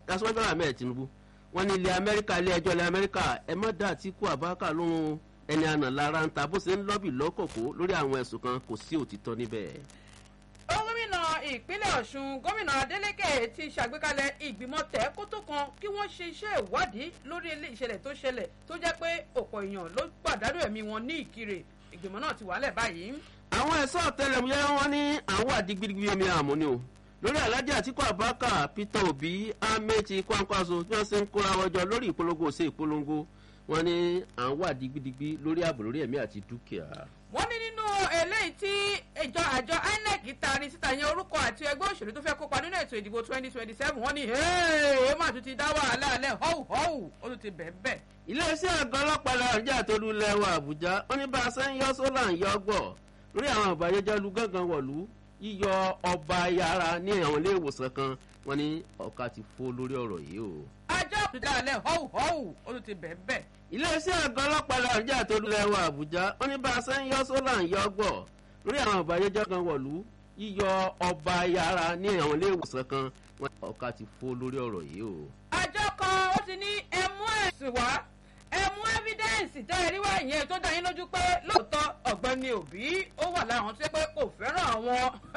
aṣọ́jú ahmed tinubu wọ́n ní ilẹ̀ amẹ́ríkà ilé ẹjọ́ ilẹ̀ amẹ́ríkà ẹ má dá àtìkú àbáká lóhun ẹni àná lára ń ta bó ṣe ń lọ́bì lọ́kọ̀kọ́ lórí àwọn ẹ̀sùn kan kò sí òtítọ́ níbẹ̀. gómìnà ìpínlẹ̀ ọ̀ṣun gómìnà adeleke ti ṣàgbékalẹ̀ ìgbìmọ̀ tẹ́kótó kan kí wọ́n ṣe iṣẹ́ ìwádìí lórí ilé ìṣẹ̀lẹ̀ tó ṣẹlẹ̀ tó jẹ́ pé ọ̀pọ̀ èèyàn ló pàdánù ẹ̀mí wọn ní ìkirè ìgbìmọ̀ náà ti wálẹ̀ báyìí. àwọn ẹ̀sọ́ ọ̀tẹlẹ̀múyẹ́ wọn ní àwọn àdìgbìdìgbì omi àmú ni o lórí alájà àtìkú àbáká peter obi amechi kwankwaso bí wọ́n ṣe ń kóra wọjọ lórí ìpolongo ṣe ìpolongo wọn ní àwọn àdìgbìdìgbì lórí ààbò lórí ẹ̀mí àti dúkìá. wọ́n ní nínú eléyìí tí ìjọ àjọ inec taari síta yẹn orúkọ àti ẹgbẹ́ òṣèlú tó fẹ́ kópa nínú ètò ìdìbò twenty twenty seven wọ́n ní ẹ má tún ti dá wàhálà alẹ́ họ́wù họ́wù ó tún ti bẹ̀ bẹ̀. iléeṣẹ́ àgọ́ ọlọ́pàá nàìjíríà tó lu lẹ́wọ̀ àbújá ó ní bá a ṣe ń yọ sólà ń yọ gbọ̀ lórí àwọn àbáyéjọ́ lu gángan wọ̀lú yíyọ ọba yàrá ní àwọn ilé ìwòsàn kan wọn ní ọ̀ka ti fó lórí ọ̀rọ̀ yìí o. ajá òtútù alẹ́ họ́wù họ́wù ó tún ti bẹ̀ bẹ̀. iléeṣẹ́ àgọ́ ọlọ́pàá nàìjíríà tó lu lẹ́wọ̀ àbújá ó ní bá a ṣe ń yọ sólà ń yọ gbọ̀ lórí àwọn àbáyéjọ́ kan wọ̀lú yíyọ ọba yàrá ní àwọn ilé ìwòsàn kan wọn ní ọ̀ka ti fó lórí ọ̀rọ̀ yìí o. àjọ kan ó ti ní ẹmú ẹ̀sùn wá ẹmú evidence tẹ́ ẹ rí wá ìyẹn tó dá yín lójú pé lóòótọ́ ọ̀gbẹ́ni òbí ó wà láwọn tó yẹ pé kò fẹ́ràn àwọn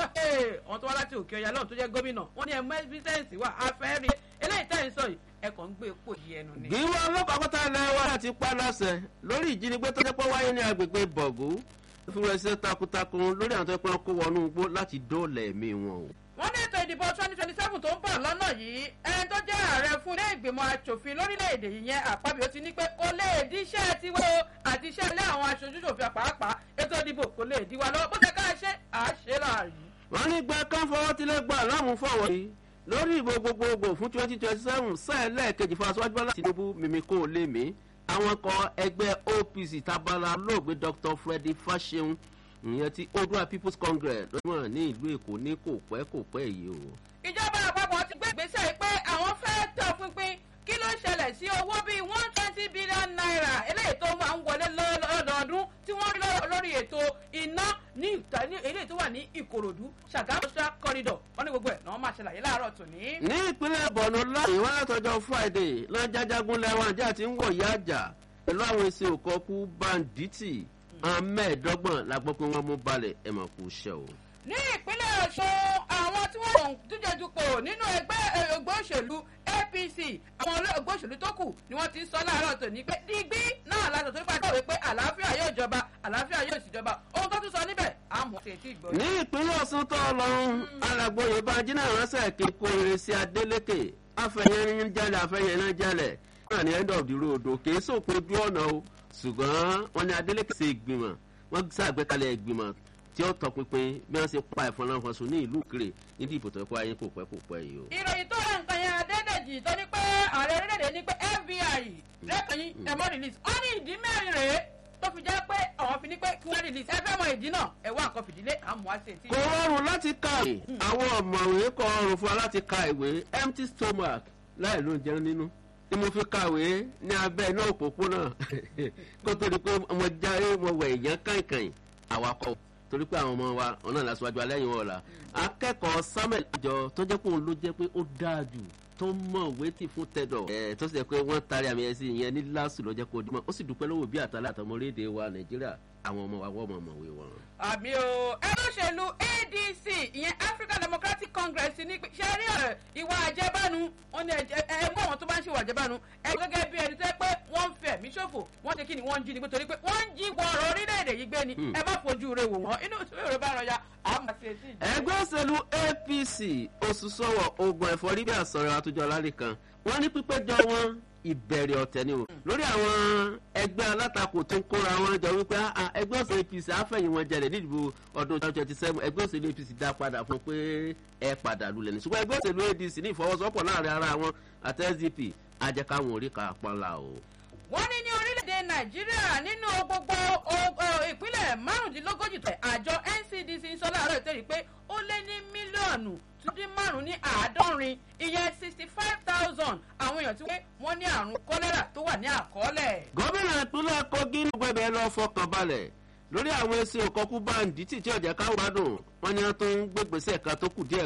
àwọn tó wá láti òkè ọ̀yà lọ́run tó jẹ́ gómìnà wọ́n ní ẹmú evidence wà afẹ́rí eléyìí tẹ́ ẹ ń sọ yìí ẹ kàn ń gbé epo yìí ẹnu ni. gíwọ́ ọlọ́pàá pátá ilẹ̀ wa láti pa láṣẹ lórí ìjínigbé tó jẹ́ pé wáyé ní agbègbè bọ̀gú fún ẹsẹ̀ takuntakun lórí àwọn tó yẹ pé wọ́n kó wọnú igbó láti dóòlà ẹ̀mí wọn o. wọ́n ní ètò ìdìbò twenty twenty seven tó ń bọ̀ lọ́nà yìí ẹni tó jẹ́ ààrẹ fún ilé ìgbìmọ̀ asòfin lórílẹ̀‐èdè yìí yẹn àpábíyó ti ní pé kò lè di iṣẹ́ tiwọ́ àti iṣẹ́ ilé àwọn aṣojú ṣòfin pàápàá ètò ìdìbò kò lè di wa lọ́wọ́ bó ṣe ká ṣe àṣẹ láàyè. wọ́n ní gba káfọwọ́ tilẹ̀ gbà láàmú fọwọ́ yìí lórí ìbò gbogbogbò fún twenty twenty seven sáà lẹ́ẹ̀kejì fún aṣáájú bọ́lá tinubu mímí kó o lé mi àwọn kan ẹgbẹ́ opc tabala lóògbé dr freddy fasheun ìyẹn ti odua people's congress lọ́wọ́ ní ìlú èkó ní kò pẹ́ kò pẹ́ yìí o. ìjọba àpapọ̀ ti gbé ìgbésẹ̀ pé àwọn fẹ́ tọ̀ pinpin kí ló ṣẹlẹ̀ sí owó bíi one twenty billion naira eléyìí tó máa ń wọlé lọ́dọọdún tí wọ́n rí lórí ètò iná ní ìta ní eléyìí tó wà ní ìkòròdú ṣàgámù social corridor wọ́n ní gbogbo ẹ̀ náà máa ṣàlàyé láàárọ̀ tòní. ní ìpínlẹ̀ bọ̀nù láàyè wọn látọjọ́ friday lọ́jàjágún lẹ́wọ̀n ajá ti ń wọ̀ yá àjà pẹ̀lú àwọn èsì òkọ́kú banditi mẹ́ẹ̀ẹ́dọ́gbọ̀n la gbọ́ pé wọ́n mú balẹ̀ ẹ̀ mà kú iṣẹ́ o. ní ìpínlẹ̀ ọ̀ṣun àwọn tí wọ́n ń díje dupò nínú ẹgbẹ́ ẹgbẹ́ òṣèlú apc àwọn ẹgbẹ́ òṣèlú tó kù ni wọ́n ti ń sọ láàárọ̀ tòní pé dígbí náà látọ̀ tó nípa ìkọ̀wé pé àlàáfíà yóò jọba àlàáfíà yóò sì jọba ohun tó tún sọ níbẹ̀ àmọ́ ṣe tí ìgbọ́. ní ìpínlẹ̀ ọ̀sùn tó lọ́rùn alàgbòye bájí náà ránṣẹ́ kíkó eré sí adélèké afẹ́yẹrin jalè afẹ́yẹrin jalè náà ní end of the road òkè sópin ojú ọ̀nà o ṣùgbọ́n wọ́n ní adélèké ṣe ìgbìmọ̀ wọ́n ṣàgbékalẹ̀ ìgbìmọ̀ tí ó tọpinpin bí wọ́n ṣe pa ẹ̀fọn náà fọ́n sùn ní ìlú kiri níbi ìbò tó ẹ̀kọ́ ayé kò pẹ́ kò pẹ́ yìí o. ìròyìn tó rẹ̀ nǹkan yẹn adédèjì tó ní pé ààrẹ orílẹ̀-èdè ní pé fbi lẹ́kànnì ẹ̀mọ́ release ó ní ìdí mẹ́rin rèé tó fi jẹ́ pé àwọn fi ní pé kí wọ́n release ẹ fẹ́ mọ ìdí náà ẹ wá nǹkan fìdílé àmọ́ àṣẹ tí. kò rọrùn láti kàwé àwọn ọ̀mọ̀wé kọ ọrùn fún wa láti ka ìwé empty stomach láì ló ń jẹun nínú tí mo fi kàwé ní abẹ́ iná òpópónà kó tó di pé mo jáde mo wẹ̀ èèyàn kàìnkàìn àwakọ̀ torí pé àwọn ọmọ wa ọ̀nà ìlàsíwájú alẹ́yìn wọn ọ̀la akẹ́kọ̀ọ́ samuel àjọ tó jẹ́ pé òun ló jẹ́ pé ó dáa jù tó mọ̀ wétí fún tẹ̀dọ̀ ẹ̀ tó sì jẹ́ pé wọ́n taari àmì ẹ̀sìn yẹn ní lásù ló jẹ́ kó dimọ̀ ó sì dúpẹ́ lọ́wọ́ bí àtàlẹ́ àtọmọlédè wa nàìjíríà àwọn ọmọ wa wọ́n mọ̀ mọ̀wé wọn. àmì o ẹgbẹ́ òṣèlú adc ìyẹn african democratic congress ní ṣe rí ọ̀rẹ́ ìwà àjẹbánu wọn ni ẹgbẹ́ àwọn tó bá ń ṣe ìwà àjẹbánu ẹ gẹ́gẹ́ bí ẹni tẹ́ pé wọ́n ń fẹ̀ mí ṣòfò wọ́n ṣe kí ni wọ́n ń jí ni pé torí pé wọ́n ń jí wọ̀ọ̀rọ̀ orílẹ̀-èdè yìí gbé ni ẹ má fojú rẹ wò wọ́n inú ìṣòro rẹ bá rọ ya àmọ́ ṣe sí ìjọba. ẹgbẹ́ òṣèlú apc oṣù sọ̀wọ̀ ogun ẹ̀fọ́rí bí àsọ̀rọ̀ àtúnjọ lálẹ́ kan wọ́n ní pípẹ́jọ wọn ìbẹ̀rẹ̀ ọ̀tẹ̀ ni o lórí àwọn ẹgbẹ́ alátakò tó ń kóra wọn jọ wípé ẹgbẹ́ òṣèlú apc àfẹ̀yìn wọn jẹlẹ̀ nídìbò ọdún twenty twenty seven ẹgbẹ́ òṣèlú apc dá padà fún pé ẹ padà lulẹ̀ ní ṣùgbọ́n ẹgbẹ́ òṣèlú adc ní ìfọwọ́sowọ́pọ̀ láàrin ara wọn àti sdp ajẹ́káwọn orí kan pọ́nla o. wọ́n ní ní orílẹ̀-èdè nàìjíríà nínú gbogbo ìpínlẹ̀ márùndínlógójì tẹ̀ àjọ ncdc ń sọ láàárọ̀ ìtẹ́rì pé ó lé ní mílíọ̀nù túndín márùn-ún ní àádọ́rin ìyẹn sixty five thousand àwọn èèyàn tí wọ́n ní àrùn kọ́lẹ́rà tó wà ní àkọọ́lẹ̀. gómìnà ìpínlẹ̀ kogi ní gbẹ̀bẹ̀ lọ fọkàn balẹ̀ lórí àwọn ẹsẹ̀ òkọ́kú báńdì tí tí ọ̀jẹ̀ káwọn gbádùn wọn ni wọ́n tó ń gbégbèsè ẹ̀ka tó kù díẹ̀